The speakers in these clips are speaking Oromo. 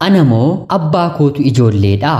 Anamoo abbaa kootu ijoolleedha.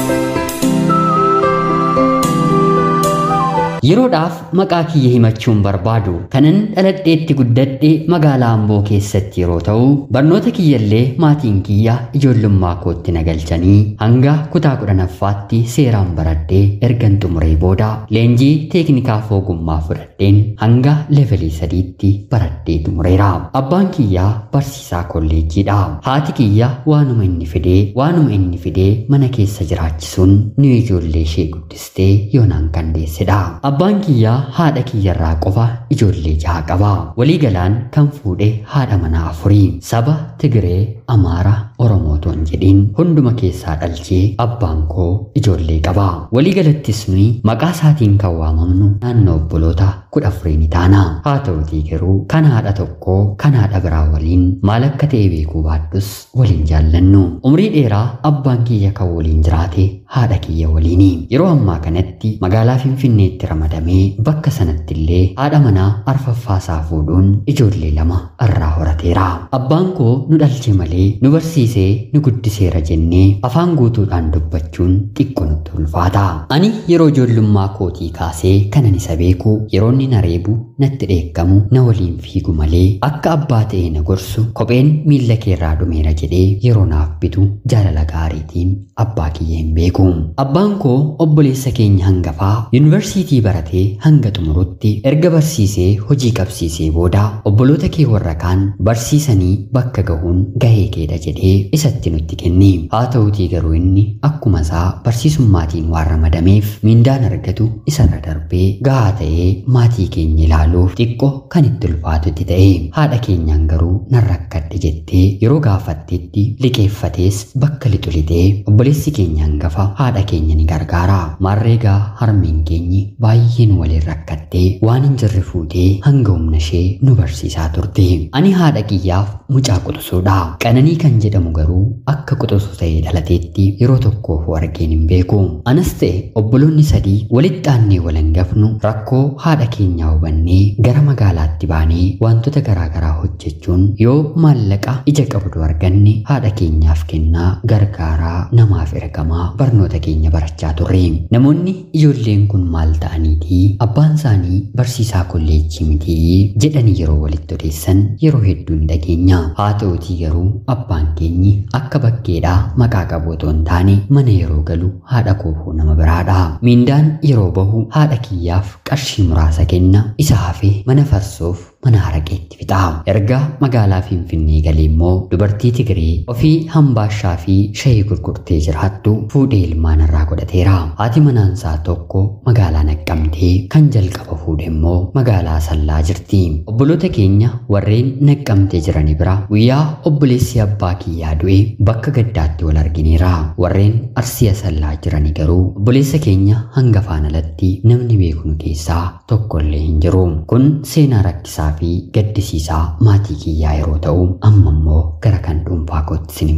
Yeroodhaaf maqaa kiyya himachuun barbaadu kanan dhaladheetti guddadhe magaalaa Amboo keessatti yeroo ta'u barnoota kiyyallee maatiin kiyya ijoollummaa kootti nagalchanii hanga kutaa kudhanaffaatti seeraan baradhee ergan xumuree booda leenjii teeknikaaf ogummaa fudhadheen hanga levelii sadiitti baradhee xumureera. Abbaan kiyyaa barsiisaa kolleejjiidha. Haati kiyya waanuma inni fidee waanuma inni fidee mana keessa jiraachisuun nu ijoollee ishee guddistee yoonaan kan deessedha. Abbaan kiyyaa haadha kiyyarraa qofa ijoollee jaha qaba. Waliigalaan kan fuudhe haadha manaa afurii. Saba Tigiree, Amaara, Oromootoon jedhiin hunduma keessaa dhalchee abbaan koo ijoollee qaba. Waliigalattis nuyi maqaa isaatiin kan waamamnu naannoo obboloota kudha afurii ni taana. Haa ta'utii garuu kan haadha tokkoo kan haadha biraa waliin maal akka ta'e beekuu baadhus waliin jaallannu. Umrii dheeraa abbaan kiyya kan waliin jiraate haadha kiyya waliini. Yeroo ammaa kanatti magaalaa Finfinneetti ramadamee bakka sanatti illee haadha manaa arfaffaasaa fuudhuun ijoollee lama irraa horateera. Abbaan koo nu dhalche malee nu barsiisee nu guddiseera jennee afaan guutuudhaan dubbachuun xiqqoo nutti ulfaata. Ani yeroo ijoollummaa kootii kaasee kanan isa beeku yeroo inni na reebu natti dheekkamu na waliin fiigu malee akka abbaa ta'ee na gorsu kopheen miilla keerraa dhumeera jedhee yeroo naaf bitu jaalala gaariitiin abbaa kiyya hin beeku. Abbaan koo obboleessa keenya hangafaa yuunivarsiitii baratee hanga xumurutti erga barsiisee hojii qabsiisee booda obboloota kee warra kaan barsiisanii bakka gahuun gahee keedha jedhee isatti nutti kenni. Haa ta'utii garuu inni akkuma isaa barsiisummaatiin waan ramadameef mindaan argatu isarra darbee gahaa ta'ee maatii keenya ilaaluuf xiqqoo kan itti ulfaatutti ta'e. Haadha keenyaan garuu nan rakkadhe jettee yeroo gaafattetti liqeeffatees bakka lixu lixee obboleessi keenya hangafa haadha keenya ni gargaara. Maarreegaa harmeen keenyi baay'een waliin rakkattee waan hin jirre fuutee hanga humna ishee nu barsiisaa turte. Ani haadha kiyyaaf mucaa quxisuudha. Qananii kan jedhamu garuu akka quxisu ta'ee dhalateetti yeroo tokkoof argeen hin beeku. Anas ta'e obboloonni sadii walitti aannee wal hangafnu rakkoo haadha keenyaa hubannee gara magaalaatti baanee wantoota garaagaraa hojjechuun yoo maallaqa ija qabdu arganne haadha keenyaaf kennaa gargaaraa namaaf ergamaa barnoota keenya barachaa turre. Namoonni ijoolleen kun maal ta'aniiti abbaan isaanii barsiisaa kolleejjii miti jedhanii yeroo walitti odeessan yeroo hedduu hin dhageenya. Haa ta'utii garuu abbaan keenyi akka bakkeedhaa maqaa qabu otoo hin taane mana yeroo galu haadha koofuu nama biraadha. Mindaan yeroo bahu haadha kiyyaaf qarshii muraasa kenna isa hafee mana farsoof mana haraqeetti fixa. Erga magaalaa Finfinnee galee immoo dubartii Tigiree ofii hambaashaa fi shayii gurgurtee jiraattu fuudhee ilmaan irraa godhateera. Haati manaansaa tokko magaalaa naqqamtee kan jalqaba fuudhe immoo magaalaa Sallaa jirti. Obboloota keenya warreen naqqamtee jirani bira guyyaa obboleessi abbaa kiyyaa du'e bakka gaddaatti wal argineera. Warreen Arsii Sallaa jirani garuu obboleessa keenya hangafaan alatti namni beeknu keessaa tokkollee hin jiru. Kun seenaa rakkisaa fi gaddisiisaa maatii kiyyaa yeroo ta'u amma immoo gara kan dhuunfaa kootti isin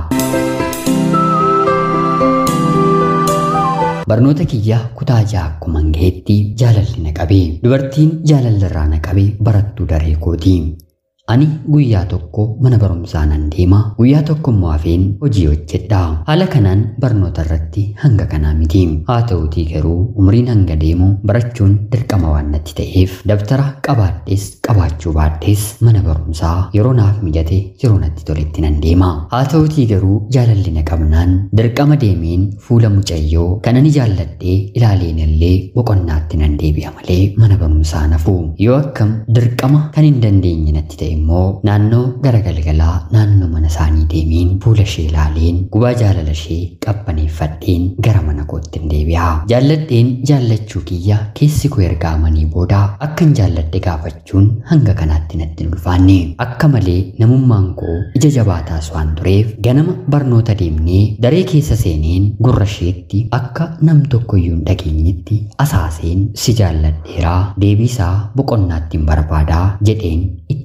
fudhaa. Barnoota kiyyaa kutaa ja'a akkuma gaheetti jaalalli na qabee dubartiin jaalallarraa na qabee barattuu daree kooti. Ani guyyaa tokko mana barumsaa nan deema guyyaa tokko immoo hafeen hojii hojjedha. Haala kanaan barnoota irratti hanga kanaa miti. Haa ta'utii garuu umriin hanga deemu barachuun dirqama waan natti ta'eef dabtara qabaadhees qabaachuu baadhees mana barumsaa yeroo naaf mijate yeroo natti toletti nan deema. Haa ta'utii garuu jaalalli na qabnaan dirqama deemeen fuula mucayyoo kan ani jaalladhee ilaaleen illee boqonnaatti nan deebi'a malee mana barumsaa nafu. Yoo akkam dirqama kan hin dandeenye natti ta'e immoo naannoo gara galgalaa naannoo mana isaanii deemeen fuula ishee ilaaleen gubaa jaalala ishee qabbaneeffadheen gara mana kootti hin deebi'a. Jaalladheen jaallachuu kiyya keessi koo erga amanii booda akkan jaalladhe gaafachuun hanga kanaatti natti hin ulfaanne. Akka malee namummaan koo ija jabaataas waan tureef ganama barnoota deemnee daree keessa seeneen gurra isheetti akka nam tokkoyyuu hin dhageenyetti asaaseen si jaalladheeraa deebiisaa boqonnaatti hin barbaadaa jedheen itti miin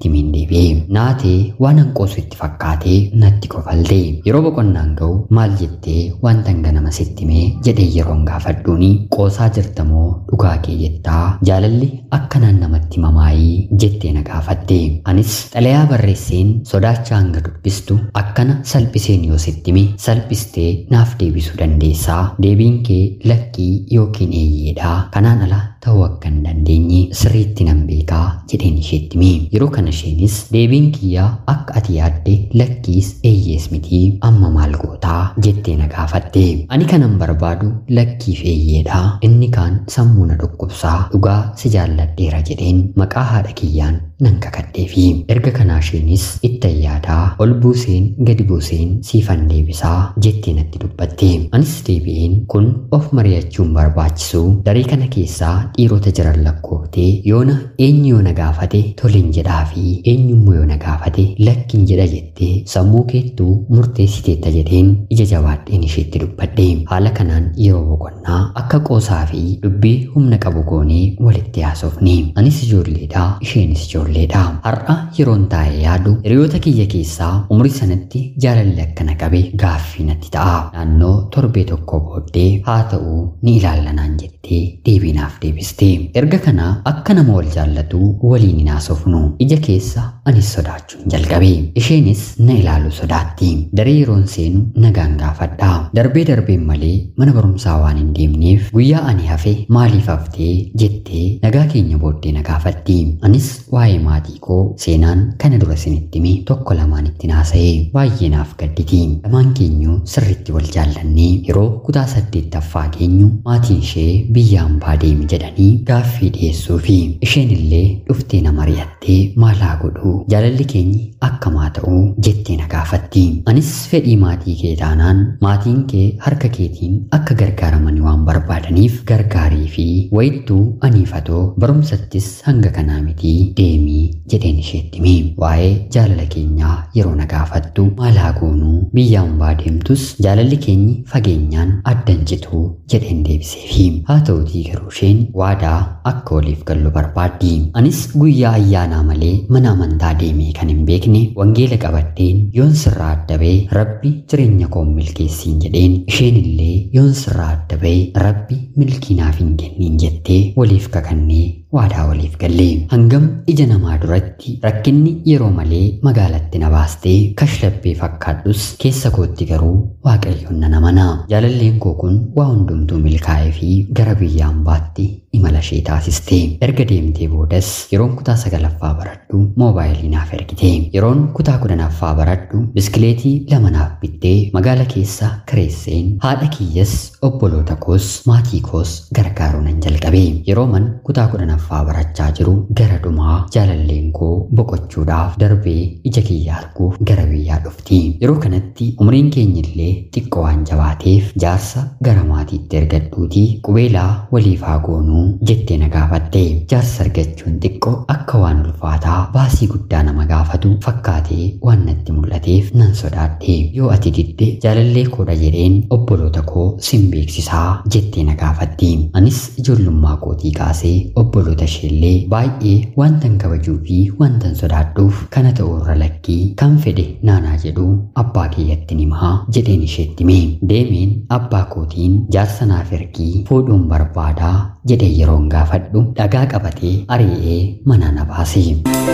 deebi'e naatee waan hanqoosu itti fakkaatee natti kofalte yeroo boqonnaan ga'u maal jettee wanta ganama sitti mee jedhee yeroon gaafadhuuni qoosaa jirtamoo dhugaa kee jettaa jaalalli akkanaan namatti mamaayii jettee na gaafatte anis xalayaa barreesseen sodaachaa hanga dubbistu akkana salphiseen yoo sittime salphistee naaf deebisuu dandeessaa deebiin kee lakkii yookiin eeyyeedha kanaan ala ta'uu akka hin dandeenye sirriitti nan beekaa jedheen isheetti hime yeroo kana isheenis deebiin kiyyaa akka ati yaadde lakkiis eeyyees miti amma maal gootaa jettee na gaafatte ani kanan barbaadu lakkiif eeyyeedha inni kaan sammuu na dhukkubsaa dhugaa si jaalladheera jedheen maqaa haadha kiyyaan nan kakadheefi erga kanaa isheenis ittan yaadaa ol buuseen gadi buuseen siifan deebisaa jettee natti dubbatte anis deebi'een kun of mari'achuun barbaachisu daree kana keessaa dhiirota jiran lakkooftee yoona eenyu yoo na gaafate toliin jedhaa fi eenyummoo yoo na gaafate lakkiin jedha jettee sammuu keettuu murteessiteetta jedheen ija jabaadheen isheetti dubbadhe haala kanaan yeroo boqonnaa akka qoosaa fi dubbii humna qabu goonee walitti haasofne anis ijoolleedha isheenis ijoolleedha har'a yeroon taa'ee yaadu hiriyoota kiyya keessaa umrii sanatti jaalalli akkana qabe gaaffii natti ta'a naannoo torbee tokko booddee haa ta'u ni ilaallanaan jettee deebiinaaf deebiste erga kana akka nama wal jaallatu waliin hin haasofnu ija keessa anis sodaachuun jalqabe isheenis na ilaalu sodaatti daree yeroon seenu nagaan gaafadha darbee darbeen malee mana barumsaa waan hin deemneef guyyaa ani hafe maaliif haftee jettee nagaa keenya booddee na gaafatti anis waa'ee maatii koo seenaan kana dura isinitti hime tokko lamaan itti naasa'e baay'ee naaf gadditi lamaan keenyu sirritti wal jaallannee yeroo kutaa saddeettaffaa keenyu maatiin ishee biyya hambaa deemi jedhanii gaaffii dhiyeessuu fi isheen illee dhuftee na mari'attee maalaa godhu jaalalli keenyi akkamaa ta'uu jettee na gaafatti anis fedhii maatii kee taanaan maatiin kee harka keetiin akka gargaaramanii waan barbaadaniif gargaarii fi wayittuu aniifatoo barumsattis hanga kanaa miti deemii jedheen isheetti hime waa'ee jaalala keenyaa yeroo na gaafattu maalaa goonuu biyya hambaa deemtus jaalalli keenyi fageenyaan addan cituu jedheen deebiseefi haa ta'utii garuu isheen waadaa akka waliif gallu barbaaddi anis guyyaa ayyaanaa malee mana amantaa deemee kan hin beekne wangeela qabadheen yoon sirraa adda ba'e rabbi jireenya koo milkeessiin jedheen isheen illee yoon sirraa adda ba'e rabbi milkii naaf hin kenniin jettee waliif kakannee waadaa waliif galle hangam ija namaa duratti rakkinni yeroo malee magaalatti na baastee kashlabbee fakkaadhus keessa kootti garuu waaqayyoon nan amana jaalalleen koo kun waa hundumtuu milkaa'ee fi gara biyya hambaatti imala ishee taasiste erga deemtee boodas yeroon kutaa sagalaffaa baradhu moobaayilii naaf ergite yeroon kutaa kudhanaffaa baradhu biskileetii lama naaf bittee magaala keessa kireesseen haadha kiyyas obboloota koos maatii koos gargaaruu nan jalqabe yeroo man kutaa kudhanaffaa barachaa jiru gara dhumaa jaalalleen koo boqochuudhaaf darbee ija kiyya arguuf gara biyyaa dhufti yeroo kanatti umriin keenyillee xiqqoo waan jabaateef jaarsa gara maatiitti ergadhuutii qubeelaa waliif haa goonuu jettee na gaafatte jaarsa argachuun xiqqoo akka waan ulfaataa baasii guddaa nama gaafatu fakkaatee waan natti mul'ateef nan sodaadhe yoo ati didde jaalallee koodha jedheen obboloota koo sin beeksisaa jettee na gaafatti anis ijoollummaa kootii kaasee obboloota isheellee baay'ee wantan kabajuu fi wantan sodaadhuuf kana ta'uu irra lakkii kan fedhe naanaa jedhu abbaa kiyyatti himaa jedheen isheetti hime deemeen abbaa kootiin jaarsa naaf ergii fuudhuun barbaadaa jedhee yeroon gaafadhu dhagaa qabatee ari'ee manaa na baase.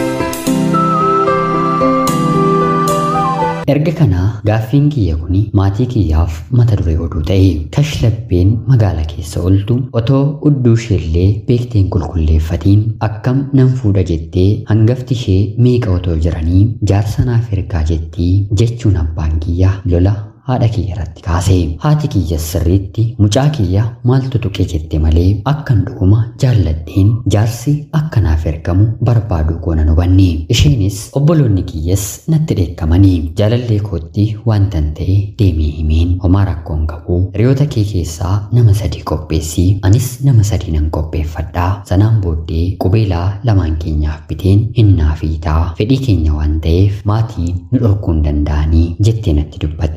erga kanaa gaaffiin kiyya kun maatii kiyyaaf mata duree oduu ta'e kashlabbeen magaala keessa oltu otoo udduu isheellee beekteen qulqulleeffatiin akkam nan fuudha jettee hangafti ishee meeqa otoo jiranii jaarsa naaf ergaa jettii jechuun abbaan kiyya lola haadha kiyya irratti kaase haati kiyya sirriitti mucaa kiyya maaltu tuqe jette malee akkan dhuguma jaalladheen jaarsi akka naaf ergamu barbaaduu koona hubanne isheenis obboloonni kiyyas natti dheekkamanii jaalallee kootti waantan ta'e deemee himeen homaa rakkoon qabu hiriyoota kee keessaa nama sadii qopheessi anis nama sadii nan qopheeffadhaa sanaan booddee qubeelaa lamaan keenyaaf biteen hinnaa fiitaa fedhii keenya waan ta'eef maatiin nu dhorkuu hin danda'anii jettee natti dubbatte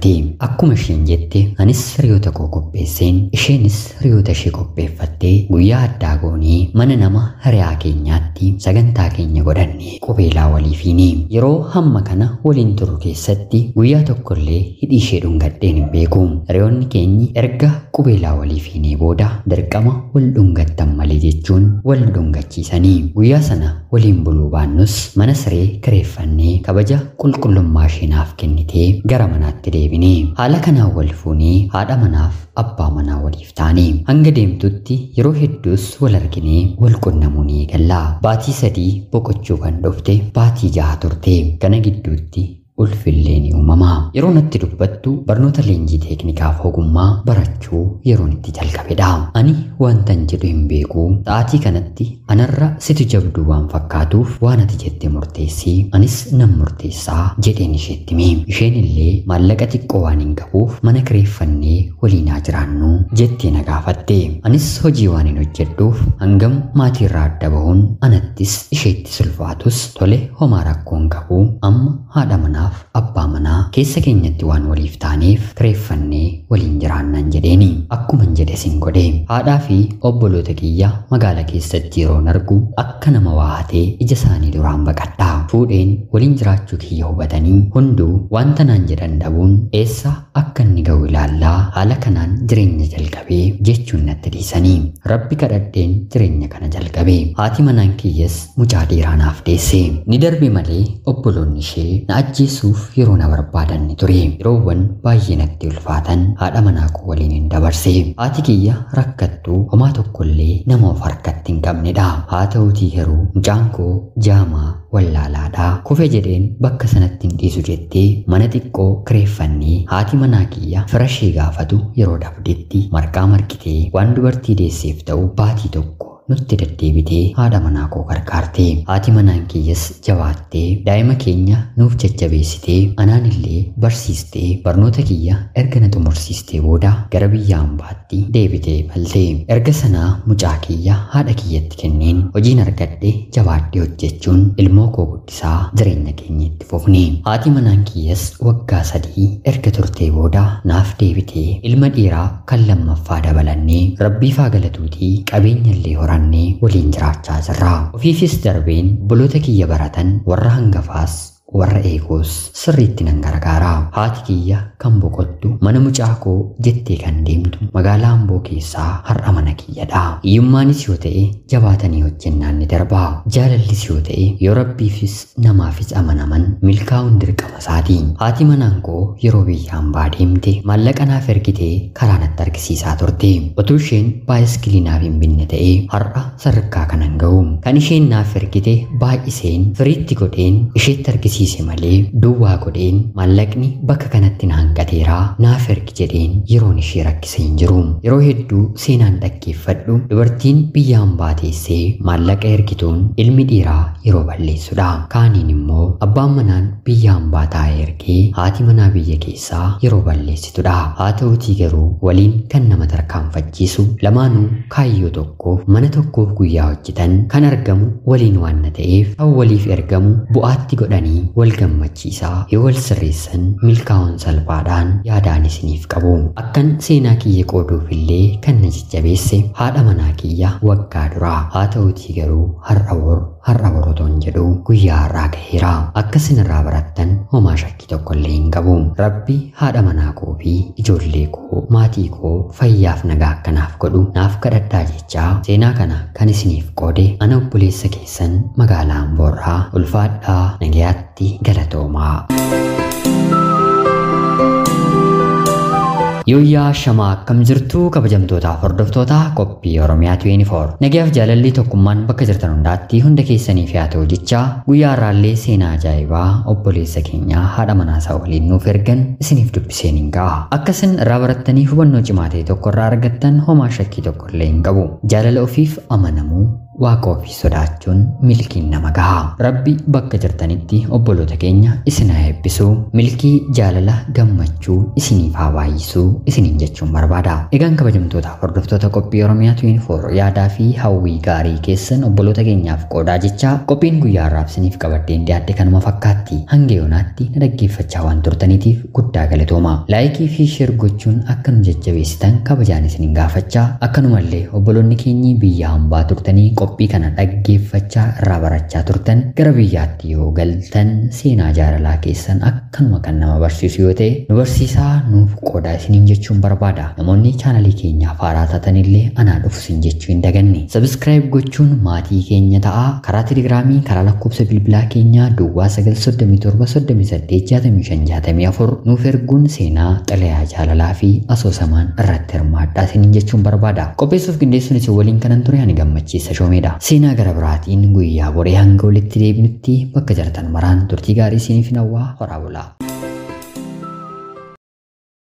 akkuma isheen jette anis hiriyoota koo qopheesseen isheenis hiriyoota ishee qopheeffattee guyyaa addaa goonee mana nama hiriyaa keenyaatti sagantaa keenya godhanne qubeelaa waliifiini yeroo hamma kana waliin turu keessatti guyyaa tokkollee hidhii ishee dhungadheen hin beeku hiriyoonni keenyi erga qubeelaa waliifiinee booda dirqama wal dhungattan malee jechuun wal dhungachiisanii guyyaa sana waliin buluu baannus mana siree kireeffannee kabaja qulqullummaa isheenaaf kennitee gara manaatti deebine haala kanaan wal fuunee haadha manaaf abbaa manaa waliif taane hanga deemtutti yeroo hedduus wal arginee wal qunnamuu ni eegalla baatii sadii boqochuu kan dhufte baatii jaha turte kana gidduutti ulfillee ni uumama yeroo natti dubbattu barnoota leenjii teeknikaaf ogummaa barachuu yeroon itti jalqabedha ani wantan jedhu hin beeku sa'aatii kanatti anarra situ jabduu waan fakkaatuuf waan ati jette murteessi anis nan murteessaa jedheen isheetti hime isheen illee maallaqa xiqqoo waan hin qabuuf mana kireeffannee waliinaa jiraannu jettee na gaafatte anis hojii waan hin hojjedhuuf hangam maatiirraa adda bahuun anattis isheetti sulfaatus tole homaa rakkoon qabu amma haadha manaa kanaaf abbaa manaa keessa keenyatti waan waliif taaneef kireeffannee waliin jiraannan jedheeni akkuman jedhe sin godhe haadhaa fi obboloota kiyya magaala keessatti yeroon argu akka nama waahatee ija isaanii duraan baqadha fuudheen waliin jiraachuu kiyya hubatanii hunduu wanta naan jedhan dhabuun eessa akka inni ga'u ilaallaa haala kanaan jireenya jalqabee jechuun natti dhiisanii rabbi kadhadheen jireenya kana jalqabe haati manaan kiyyas mucaa dhiiraa naaf deesse ni darbe malee obboloonni ishee na ajjeesu ajjeesuuf yeroo na barbaadan ni ture yeroowwan baay'ee natti ulfaatan haadha manaa koo waliin hin dabarse haati kiyya rakkattuu homaa tokkollee nama of harkatti hin qabnedha haa ta'uutii garuu mucaan koo jaamaa wallaalaadha kufe jedheen bakka sanatti hin dhiisu jettee mana xiqqoo kireeffannee haati manaa kiyya fira ishee gaafatu yeroo dhabdetti marqaa marqitee waan dubartii deesseef ta'u baatii tokko nutti deddeebitee haadha manaa koo gargaarte haati manaan kiyyas jabaattee daa'ima keenya nuuf jajjabeessitee anaan illee barsiistee barnoota kiyya erga na xumursiistee booda gara biyya hambaatti deebitee balte erga sanaa mucaa kiyya haadha kiyyatti kenneen hojiin argadhe jabaadhee hojjechuun ilmoo koo guddisaa jireenya keenya itti fufne haati manaan kiyyas waggaa sadii erga turtee booda naaf deebitee ilma dhiiraa kan lammaffaa dabalannee rabbiif haa galatuutii qabeenya illee hora horannee waliin jiraachaa jirra. Ofiifis darbeen obboloota kiyya baratan warra hangafaas warra eegoos sirriitti nan gargaara. Haati kiyya kan boqottu mana mucaa koo jettee kan deemtu magaalaa Amboo keessaa har'a mana kiyyadha. Hiyyummaanis yoo ta'e jabaatanii hojjennaan ni darba. Jaalallis yoo ta'e yoo rabbiifis namaafis amanaman milkaa'uun dirqama isaati. Haati manaan koo yeroo biyya hambaa deemte maallaqa naaf ergitee karaa natti argisiisaa turte. Otuu isheen baayiskilii naaf hin binne ta'e har'a sadarkaa kanan ga'u. Kan isheen naaf ergite baay'iseen firiitti godheen isheetti argisiisa. barsiise malee duwwaa godheen maallaqni bakka kanatti na hanqateeraa naaf ergi jedheen yeroon ishee rakkise hin jiru yeroo hedduu seenaan dhaggeeffadhu dubartiin biyya hambaa teessee maallaqa ergituun ilmi dhiiraa yeroo balleessudha kaaniin immoo abbaan manaan biyya hambaa taa'ee ergee haati manaa biyya keessaa yeroo balleessitudha haa ta'utii garuu waliin kan nama tarkaanfachiisu lamaanuu kaayyoo tokkoof mana tokkoof guyyaa hojjetan kan argamu waliin waan ta'eef kan waliif ergamu bu'aatti godhanii wal gammachiisaa yoo wal sirreessan milkaa'uun salphaadhaan yaadaan isiniif qabu akkan seenaa kiyya qooduuf illee kan na jajjabeesse haadha manaa kiyya waggaa duraa haa ta'utii garuu har'a bor har'a borotoon jedhu guyyaa har'aa gaheera akka isinirraa barattan homaa shakkii tokko illee hin qabu rabbi haadha manaa koo fi ijoollee koo maatii koo fayyaaf nagaa akkanaaf godhu naaf kadhadhaa jechaa seenaa kana kan isiniif qoode ana obboleessa keessan magaalaa Amboorraa ulfaadhaa nagayaatti galatoomaa. Yooyyaa shamaa akkam jirtu kabajamtootaaf hordoftoota qophii Oromiyaa 24 nagayaaf jaalalli tokkummaan bakka jirtan hundaatti hunda keessaniif haa ta'u jecha guyyaa har'aallee seenaa ajaa'ibaa obboleessa keenyaa haadha manaasaa waliin nuuf ergan isiniif dubbiseen hin ga'a akka isin irraa barattanii hubannoo cimaa ta'e tokko irraa argattan homaa shakkii tokko illee hin qabu jaalala ofiif amanamuu waaqa ofii sodaachuun milkiin nama gaha. Rabbi bakka jirtanitti obboloota keenya isin haa eebbisu. Milkii jaalala gammachuu isiniif haa baay'isuu isiniin jechuun barbaada. Egaan kabajamtoota hordoftoota qophii Oromiyaa 24 yaadaa fi hawwii gaarii keessan obboloota keenyaaf qoodaa jecha qophiin guyyaa har'aaf isiniif qabaddeen dhiyaadde kanuma fakkaatti. Hanga yoonaatti na dhaggeeffachaa waan turtaniitiif guddaa galatooma. Laayikii fi sheer gochuun akka nu jajjabeessitan kabajaan isiniin gaafachaa akkanumallee obboloonni keenyi biyya hambaa turtanii qophii kana dhaggeeffachaa irraa barachaa turtan gara biyyaatti yoo galtan seenaa jaalalaa keessan akkanuma kan nama barsiisu yoo ta'e nu barsiisaa nuuf qoodaa isiniin jechuun barbaada. Namoonni chaanalii keenyaaf haaraa tatanillee anaa dhufu isin jechuu hin daganne. Sabiskiraayib gochuun maatii keenya ta'aa karaa telegiraamii karaa lakkoofsa bilbilaa keenyaa duwwaa 937 nuuf erguun seenaa xalayaa jaalalaa fi asoosamaan irratti hirmaadhaa isiniin jechuun barbaada. Qopheessuuf qindeessuun isin waliin kanan ture ani gammachiisa shoomeedha. Seenaa gara biraatiin guyyaa boree hanga walitti deebinutti bakka jirtan maraan turtii gaarii isiniif hawwaa horaa bulaa.